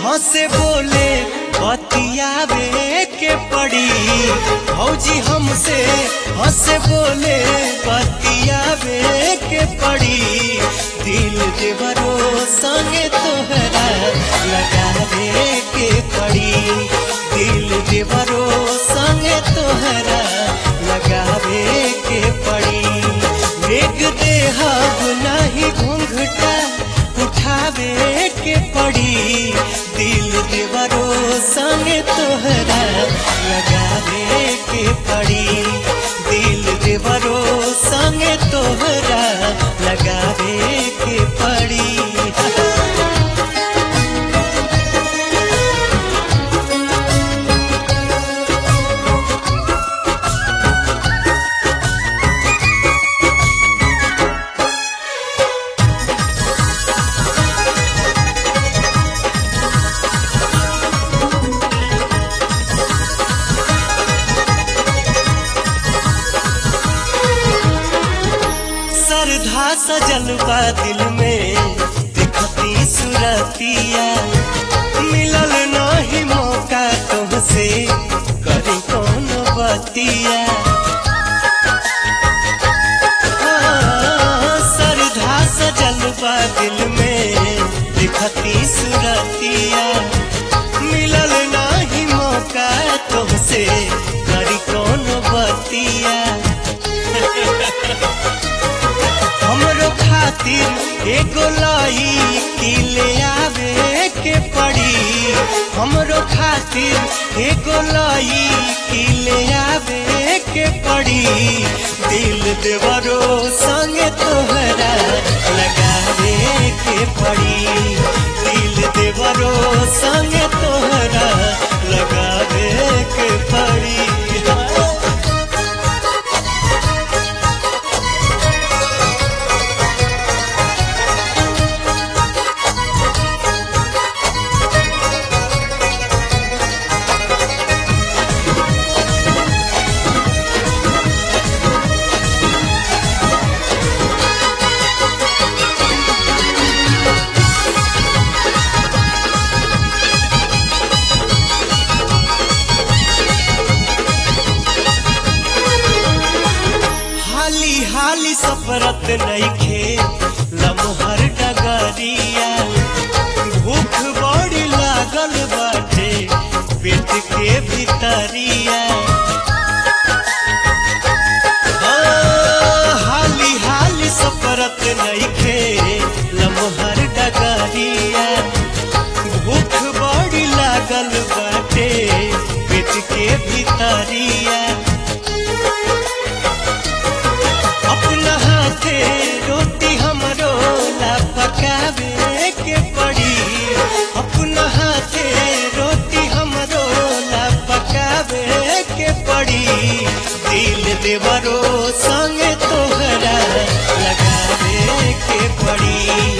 हंसे बोले बतियावे के पड़ी भौजी हमसे हंसे बोले बतियावे के पड़ी दिल देवरो संगे तोहरा लगावे के पड़ी दिल देवरो संगे तोहरा लगावे के पड़ी मेघ देहब नहीं घूंघटा उठावे के पड़ी दिल देवरो संगे तोहरा लगावे के पड़ी दिल देवरो संगे तोहरा लगावे के पड़ी श्रद्धा सजल बा दिल में दिखती सुरतिया मिलल नहीं मौका तुमसे करी कौन बतिया हाँ, श्रद्धा सजल बा दिल में दिखती सुरतिया मिलल नहीं मौका तुमसे करी कौन बतिया हमरो खातिर एगो लाई किले आवे के पड़ी हमरो खातिर एगो लाई किले आवे के पड़ी दिल देवरो संगे तोहरा लगावे के पड़ी दिल देवरो संगे तोहरा लगावे के पड़ी हाली हाली सफरत नइखे लमहर डगरिया भूख बड़ी लागल बाटे पेट के भीतरिया हाँ, हाली हाली सफरत नइखे लमहर डगरिया भूख बड़ी लागल बाटे पेट के भीतरिया अपना हाथे रोटी हमरो ला पकावे के पड़ी अपना हाथे रोटी हमरो ला पकावे के पड़ी दिल देवरो संगे तोहरा लगावे के पड़ी